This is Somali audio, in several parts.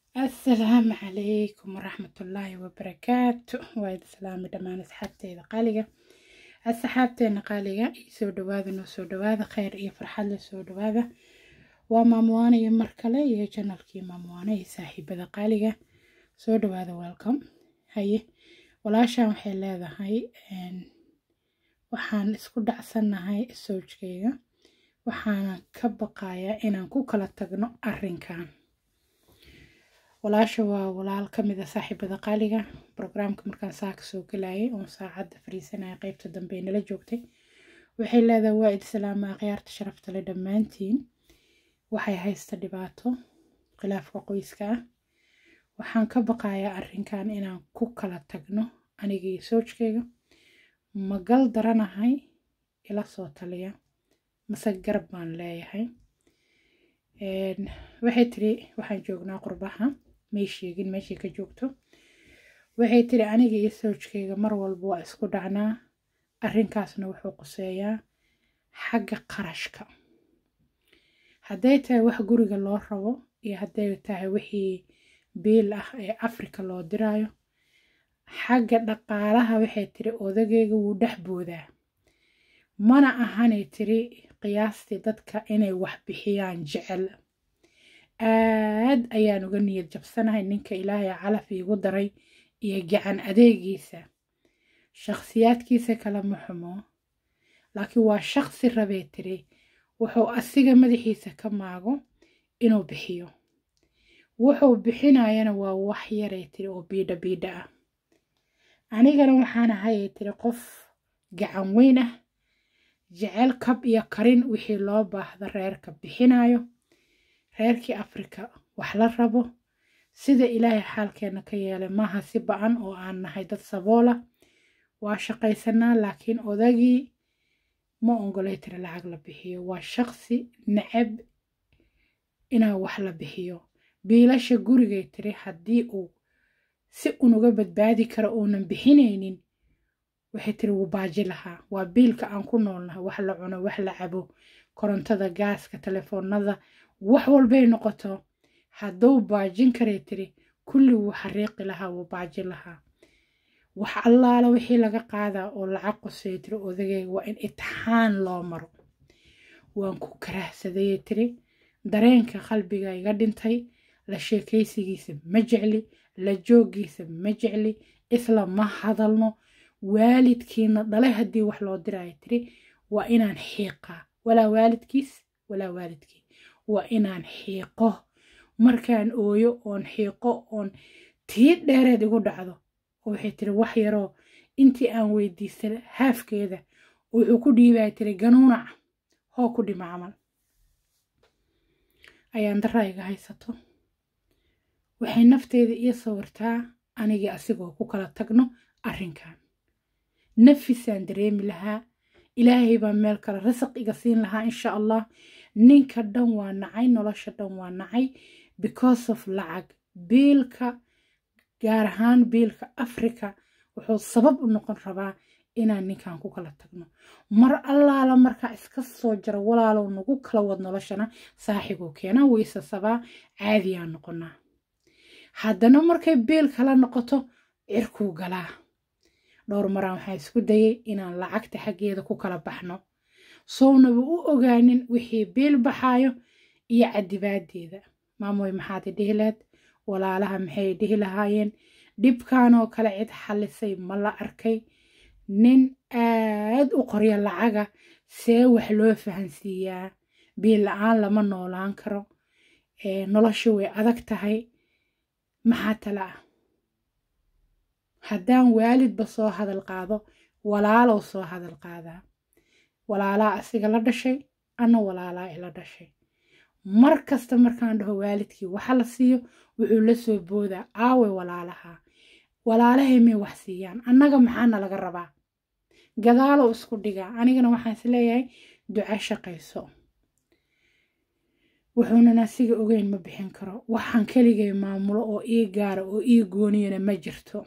asalaamu calaykum waraxmatullaahi wabarakaatu waa idi salaami dhammaan asxaabteeda qaaliga asxaabteena qaaliga iyo soo dhawaada noo soo dhawaada kheyr iyo farxad la soo dhawaada waa maamuwaana iyo mar kale iyo janalkii maamuwaana iyo saaxiibada qaaliga soo dhawaada welcome haye walaashaan waxay leedahay waxaan isku dhacsannahay soojkayga waxaana ka baqayaa inaan ku kala tagno arrinkan walaasha waa walaal ka mid a saaxiibada qaaliga brograamka markaan saa ka soo galayay oon saacadda fariisanaya qeybta dambe ee nala joogtay waxay leedahay waa id salaama akhyaarta sharafta le dhammaantiin waxay haysta dhibaato khilaafka qoyska ah waxaan ka baqayaa arrinkan inaan ku kala tagno aniga iyo soojkayga magal daranahay ila soo taliya mase garab baan leeyahay waxay tiri waxaan joognaa qurbaha may sheegin meeshay ka joogto waxay tiri aniga iyo soojkayga mar walba waa isku dhacnaa arrinkaasna wuxuu quseeyaa xagga qarashka hadday tahay wax guriga loo rabo iyo hadday tahay wixii biil ah ee afrika loo diraayo xagga dhaqaalaha waxay tiri odagayga wuu dhex boodaa mana ahanay tiri qiyaastii dadka inay wax bixiyaan jecel aad ayaan uga niyad jabsanahay ninka ilaahay calaf iigu daray iyo gacan adeegiisa shakhsiyaadkiisa kale ma xumo laakiin waa shakhsi rabee tiri wuxuu asiga madaxiisa ka maago inuu bixiyo wuxuu bixinayana waa wax yaray tiri oo biidha biidha ah anigana waxaan ahayay tiri qof gacan weyn ah jecel kab iyo karin wixii loo baahda reerka bixinayo reerkii afrika wax la rabo sida ilaahay xaalkeena ka yeelay maaha si ba-an oo aan nahay dad saboola waa shaqaysanaa laakiin odagii ma ongolay tiri lacag la bixiyo waa shaqsi necab inaa wax la bixiyo biilasha gurigay tiri haddii uu si unuga badbaadi karo uunan bixinaynin waxay tiri wuu baaji lahaa waa biilka aan ku noolnahay wax la cuno wax la cabo korontada gaaska telefoonada wax walbay noqoto hadduu baajin karay tiri kulli wuu xariiqi lahaa wuu baaji lahaa wax allaala wixii laga qaadaa oo lacag qosay tiri odagayga waa in itixaan loo maro waan ku karahsadayay tiri dareenka qalbiga iga dhintay la sheekaysigiisa ma jecli la joogiisa ma jecli isla ma hadalno waalidkiina dhalay haddii wax loo diraayo tiri waa inaan xiiqaa walaa waalidkiis walaa waalidkii waa inaan xiiqo markaan ooyo oon xiiqo oon tii dheereed igu dhacdo oo waxay tiri wax yaroo intii aan weydiisan haafkeeda wuxuu ku dhiibaya tiri ganuunac hoo ku dhima camal ayaan daraa iga haysato waxay nafteeda ii sawirtaa anigii asigoo ku kala tagno arrinkan nafisaan dareemi lahaa ilaahay baa meel kale rasaq iga siin lahaa insha allah ninka dhan waa nacay nolosha dhan waa nacay because of lacag biilka gaar ahaan biilka africa wuxuu sabab u noqon rabaa inaan ninkan ku kala tagno mar allaala markaa iska soo jaro walaalow nagu kala wad noloshana saaxibuu keenaa wayse sabaa caadiyaa noqonaa haddana markay biil kala noqoto cirkuu galaa dhowr maraan waxaa isku dayay inaan lacagta xaggeeda ku kala baxno sownaba u ogaanin wixii biil baxaayo iyo cadibaadeeda maamoy maxaad idhihi leed walaalaha maxay dhihi lahaayeen dhibkanoo kale cid xallisay ma la arkay nin aad u qorya lacaga see wax loo fahansiiyaa biil la-aan lama noolaan karo nolosha way adag tahay maxaa tala ah haddaan waalidba soo hadal qaado walaalow soo hadal qaadaa walaalaa asiga la dhashay anna walaalaa ila dhashay mar kasta markaan dhaho waalidkii waxa la siiyo wuxuu la soo boodaa aawe walaalaha walaalahay may wax siiyaan annaga maxaana laga rabaa gadaalow isku dhigaa anigana waxaan is leeyahay duco shaqayso wuxuunan asiga ogeyn ma bixin karo waxaan keligay maamulo oo ii gaara oo ii gooniyana ma jirto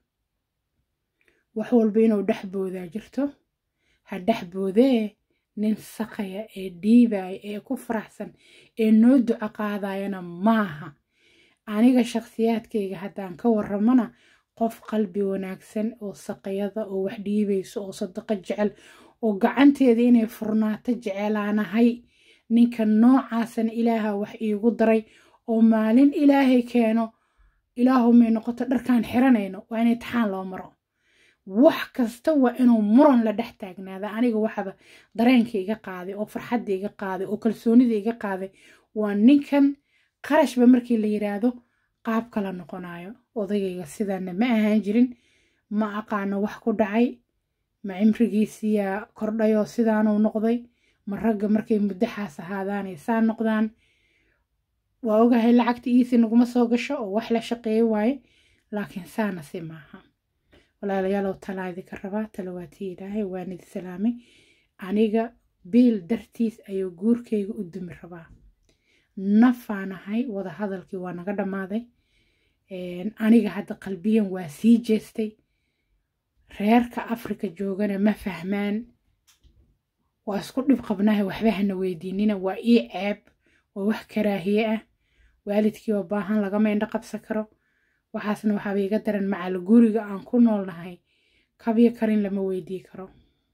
wax walba inuu dhex boodaa jirto ha dhex boodee nin saqaya ee dhiibaya ee ku faraxsan ee noo duco qaadayana maaha aniga shakhsiyaadkayga haddaan ka waramana qof qalbi wanaagsan oo saqayada oo wax dhiibayso oo sadaqo jecel oo gacanteeda inay furnaato jecelaanahay ninka noocaasana ilaaha wax iigu daray oo maalin ilaahay keeno ilaahumay noqoto dharkaan xiranayno waa in imtixaan loo maro wax kasta waa inuu muran la dhex taagnaada aniga waxaba dareenka iga qaaday oo farxadda iga qaaday oo kalsoonida iga qaaday waa ninkan qarashba markii la yiraahdo qaab kala noqonayo odagayga sidaana ma ahaan jirin ma aqaano wax ku dhacay ma cimrigiisiyaa kordhayoo sidaanuu noqday ma ragga markay muddaxaas ahaadaanay saa noqdaan waa ogahay lacagta iisi naguma soo gasho oo wax la shaqeeyo waaye laakiin saana si maaha walaalayaalow talaa idinka rabaa talawaatii ilaahay waan idi salaamay aniga biil dartiis ayuu guurkayga u dumi rabaa nafaanahay wada hadalkii waa naga dhammaaday aniga hadda qalbiyan waa sii jeestay reerka afrika joogana ma fahmaan waa isku dhib qabnahay waxba hana weydiinina waa ii ceeb waa wax karaahiye ah waalidkii oo baahan lagama indho qabsan karo waxaasna waxaaba iga daran macal guriga aan ku noolnahay kabyo karin lama weydii karo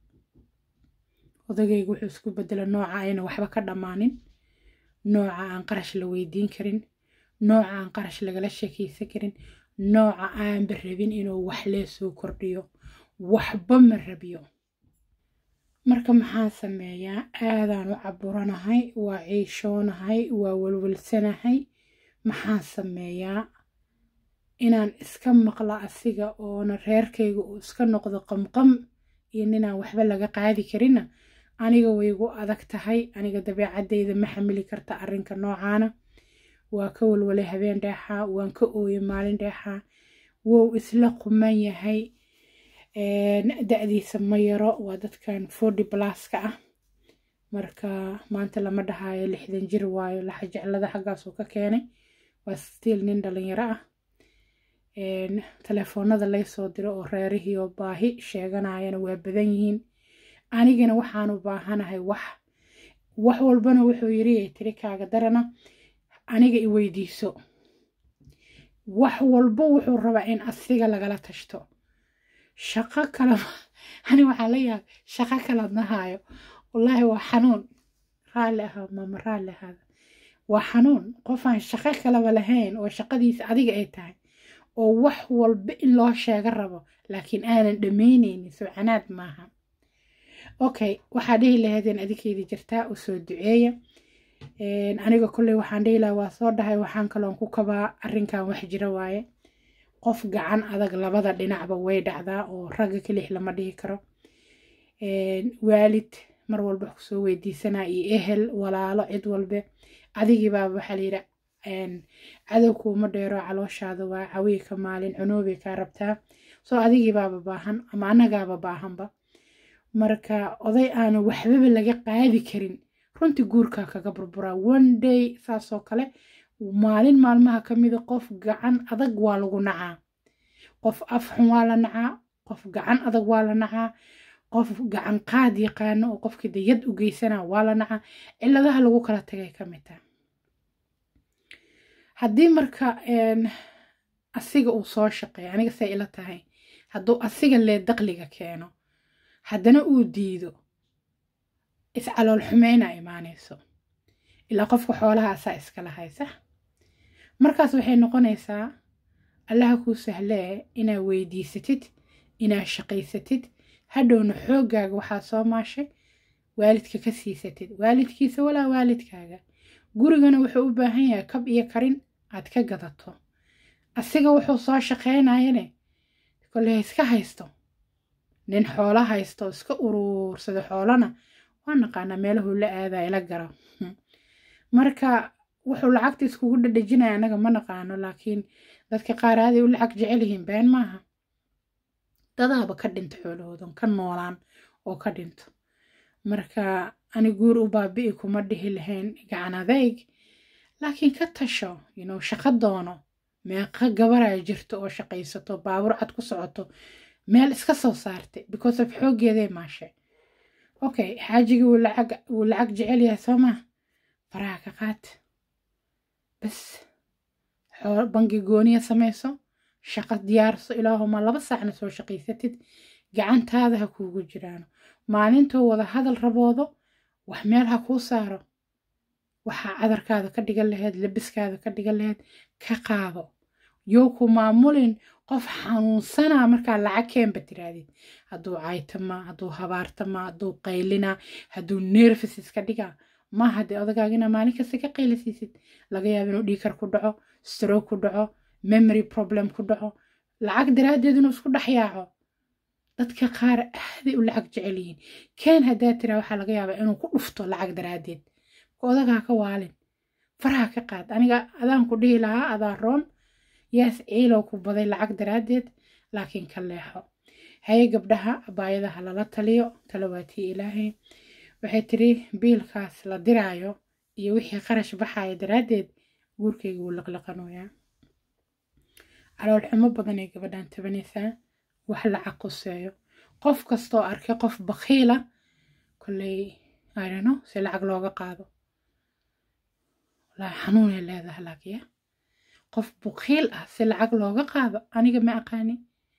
odagayga wuxuu isku bedela nooca ayna waxba ka dhammaanin nooca aan qarash la weydiin karin nooca aan qarash lagala sheekaysan karin nooca aanba rabin inuu wax lee soo kordhiyo waxba ma rabiyo marka maxaan sameeyaa aadaan u caburanahay waa ciishoonahay waa walwalsanahay maxaan sameeyaa inaan iska maqla asiga oona reerkayga uu iska noqdo qamqam iyo ninaan waxba laga qaadi karinna aniga way igu adag tahay aniga dabeecadeyda ma xamili karta arrinka noocaana waa ka walwalay habeen dheexaa waan ka ooyay maalin dheexaa wou isla quman yahay da-diisa ma yaro waa dadkan forty blaska ah marka maanta lama dhahayo lixdan jir waayo laxa jeclada xaggaasuu ka keenay waa stiil nin dhalinyaro ah telefoonada laysoo diro oo reerihii oo baahi sheeganayana waa badan yihiin anigana waxaanu baahanahay wax wax walbana wuxuu yiri tiri kaaga darana aniga i weydiiso wax walba wuxuu rabaa in asiga lagala tashto shaqo kala ani waxaa la yaab shaqo kala nahayo wallaahi waa xanuun raalli ahaa mama raalli ahaada waa xanuun qofaan shaqo kalaba lahayn oo shaqadiisa adiga ay tahay oo wax walba in loo sheega rabo laakiin aanan dhammaynaynin socanaad maaha okay waxaa dhihi lahaydeen adikeydii jirtaa u soo duceeya aniga kolley waxaan dhihi lahaa waa soo dhahay waxaan kaloon ku kabaa arrinkan wax jira waaye qof gacan adag labada dhinacba way dhacdaa oo ragga kelix lama dhihi karo waalid mar walba kusoo weydiisanaa iyo ehel walaalo cid walbe adigiibaaba waxaa layidhi cadow kuuma dheero calooshaada waa cawii ka maalin cunuubay kaa rabtaa soo adigiibaaba baahan ama annagaaba baahanba marka oday aanu waxbaba laga qaadi karin runtii guurkaa kaga burburaa one day saasoo kale maalin maalmaha ka mida qof gacan adag waa lagu nacaa qof afxun waa la nacaa qof gacan adag waa la nacaa qof gacan qaad yaqaano oo qofkii dayad u geysanaa waa la nacaa ciladaha lagu kala tagay ka mid taha haddii marka asiga uu soo shaqeeyo aniga say ila tahay hadduu asiga lee daqliga keeno haddana uu diido iscalool xumeyna imaanayso ilaa qofka xoolaha asaa iskala haysa markaas waxay noqonaysaa allaha kuu sahlee inaa weydiisatid inaa shaqaysatid hadhowna xooggaaga waxaa soo maashay waalidka ka siisatid waalidkiisa walaa waalidkaaga gurigana wuxuu u baahan yahay kab iyo karin aad ka gadato asiga wuxuu soo shaqaynayane kolley iska haysto nin xoolo haysto oo iska uruursada xoolana waa naqaanaa meelahu la aadaa ila gara marka wuxuu lacagta iskugu dhadhejinaya anaga ma naqaano laakiin dadka qaar aaday u lacag jecel yihiin been maaha dadaaba ka dhinto xoolahoodan ka noolaan oo ka dhinto marka ani guur u baabi'i kuma dhihi lahayn gacan adayg laakiin ka tasho yinow shaqo doono meeqa gabaraya jirto oo shaqaysato baabuur cad ku socoto meel iska soo saartay because of xooggeeday maashay okay xaajigii wuu lacag wuu lacag jecel yahay soo maa faraha ka qaad bas bangi gooniya samayso shaqo diyaarso ilaahuma laba saacna soo shaqaysatid gacantaada ha kuugu jiraano maalintoo wada hadal raboodo wax meel ha kuu saaro waxaa cadarkaada ka dhigan laheyd labiskaada ka dhigan laheyd ka qaado yoo ku maamulin qof xanuunsanaa markaa lacag keenba tiraadid hadduu caytamaa hadduu habaartamaa hadduu qaylinaa hadduu nerfis iska dhigaa maaha dee odagaagina maalin kasta ka qaylisiisid laga yaaba inuu dhiikar ku dhaco stroke ku dhaco memory problem ku dhaco lacag daraaddeed inuu isku dhexyaaco dadka qaar aaday u lacag jecel yihiin keen haddaa tiraa waxaa laga yaabaa inuu ku dhufto lacag daraaddeed odagaa ka waalin faraha ka qaad aniga adaan ku dhihi lahaa adaa roon yaas ciilow ku baday lacag daraaddeed laakiin ka leexo haye gabdhaha abaayadaha lala taliyo talawaatii ilaahay waxay tiri biilkaas la diraayo iyo wixii qarash baxaya daraaddeed guurkayga wuu laqlaqanoyaa calool xumo badan ay gabadhan tabanaysaa wax lacag quseeyo qof kastoo arkay qof bakhiila kolley idano si lacag looga qaado walaa xanuunay leedaha laakiya qof bukhiil ah si lacag looga qaado aniga ma aqaani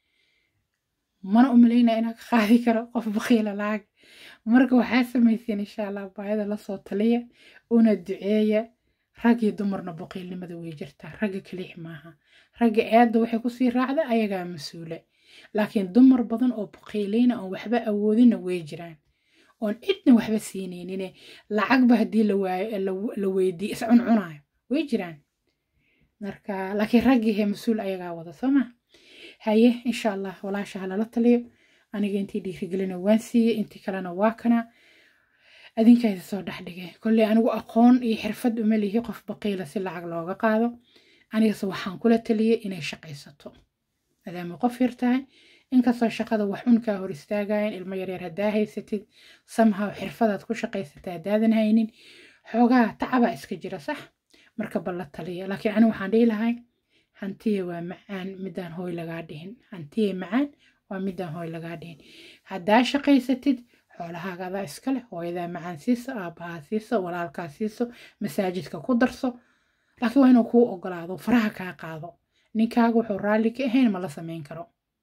mana u malaynaya inaan ka qaadi karo qof bukhiila lacag marka waxaa samayseen insha allah baayada lasoo taliya una duceeya rag iyo dumarna buqiilnimada way jirtaa ragga kaliix maaha ragga eedda waxay kusii raacda ayagaa mas-uule laakiin dumar badan oo buqiileyna oon waxba awoodinna way jiraan oon cidna waxba siinaynin lacagba haddii la waayo la weydiiyo is cuncunayo way jiraan marka laakiin raggiihe mas-uul ayagaa wada soo ma haye insha allah walaasha halala taliyo aniga intii dhiirigelina waan siiyey intii kalena waa kana adinkaasi soo dhexdhigay kolley anigu aqoon iyo xirfad uma lihi qof baqiila si lacag looga qaado anigase waxaan kula taliyey inay shaqaysato maadaama qof yar tahay inkastoo shaqada wax unkaa hor istaagayan ilmo yaryar haddaa haysatid samhaw xirfadaad ku shaqaysata haddaadan haynin xoogaa tacabaa iska jira sax marka balla taliya laakiin anigu waxaan dhihi lahay hantiya waa macaan midaan hooy lagaa dhihin hantiya macaan waa midaan hooy lagaa dhihin haddaa shaqaysatid xoolahaaga adaa iskale hooyadaa macaan siiso aabbahaa siiso walaalkaa siiso masaajidka ku darso laakiin waa inuu kuu ogolaado faraha kaa qaado ninkaaga wuxuu raalli ka ahayn ma la samayn karo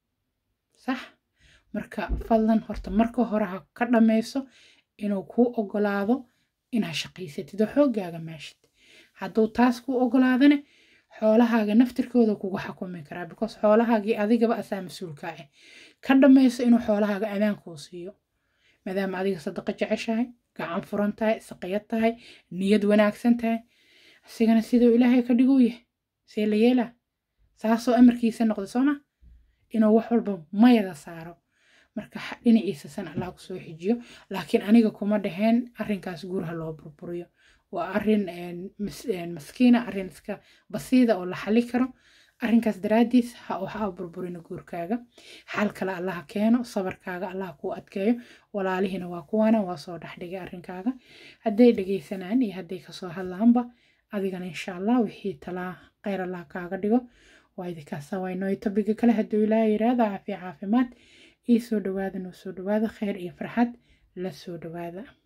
sax marka fadlan horta marka hore ha ka dhammayso inuu kuu ogolaado inaad shaqaysatid oo xooggaaga maashid hadduu taas kuu ogolaadane xoolahaaga naftirkooda kugu xakumi karaa because xoolahaagii adigaba asaa mas-uulkaa ah ka dhammayso inuu xoolahaaga amaankuu siiyo maadaama adiga sadaqa jeceshahay gacan furan tahay saqiyad tahay niyad wanaagsan tahay asigana siduu ilaahay ka dhiguu yahay see la yeelaa saasoo amarkiisa noqda sooma inuu wax walba mayada saaro marka dhinaciisa san allah ku soo xijiyo laakiin aniga kuma dhaheen arrinkaas guurha loo burburiyo waa arrin maskiina arrin iska basiida oo la xali karo arrinkaas daraaddiis ha waxa burburina guurkaaga xal kale allaha keeno sabarkaaga allah kuu adkeeyo walaalihiina waa kuwana waa soo dhexdhigay arrinkaaga hadday dhegaysanaan iyo hadday kasoo hadlaanba adigana insha allah wixii talaa kheyr allah kaaga dhigo waa idinkaasa waynooy tobiga kale hadduu ilaaha yiraahdo caafiya caafimaad ii soo dhawaada noo soo dhawaada kheyr iyo farxad la soo dhawaada